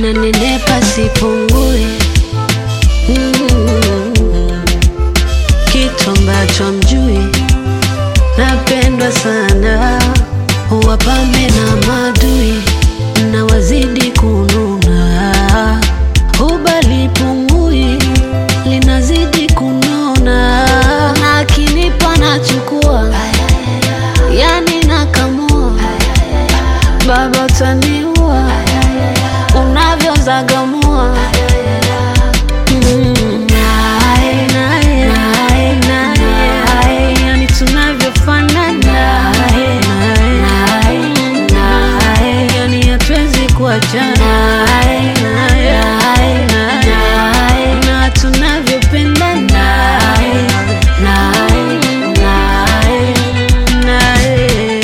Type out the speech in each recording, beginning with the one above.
nanenepa sipungue mm. kitu ambacho mjui napendwa sana wapambe na madui na wazidi kununa ubali pungui linazidi kunona na akinipa nachukua yani nakamua baba utaniua unavyozagamua Mm, nae, nae, nae, nae, yani tunavyofanana Nae, nae, nae, yani hatuwezi kuachana Nae, nae, nae, na tunavyopendana Nae, nae, nae, nae.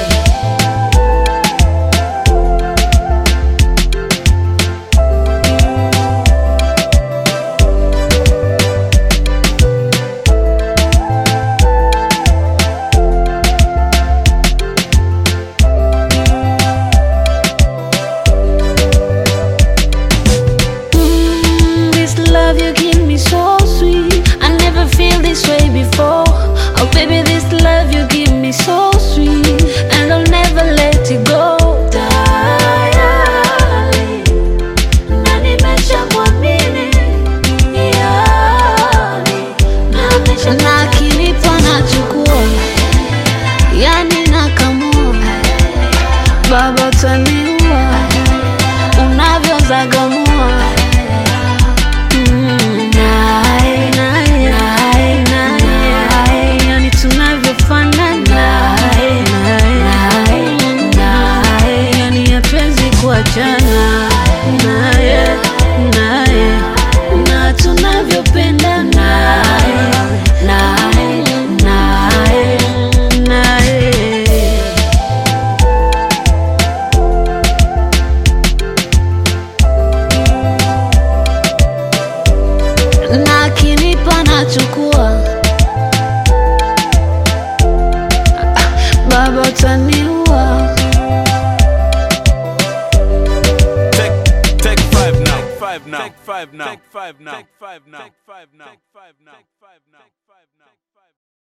Mm, this love you give me so sweet. I never feel this way before. Oh, baby, this love you give me so sweet. And I'll never let it go. Darling. Na nimeshamwamini, yani. Na akinipa nachukua, yani nakamua. Baba utaniua unavyozagamua Mm, nae, nae, nae, nae, yani tunavyofanana Nae, nae, nae, yani hatuwezi kuachana naye naye na tunavyopendana naye naye naye naye na akinipa nachukua baba utaniua Take, take five now. Take five now. Take five now. Take five now. Take five now. Take five now. Take five now.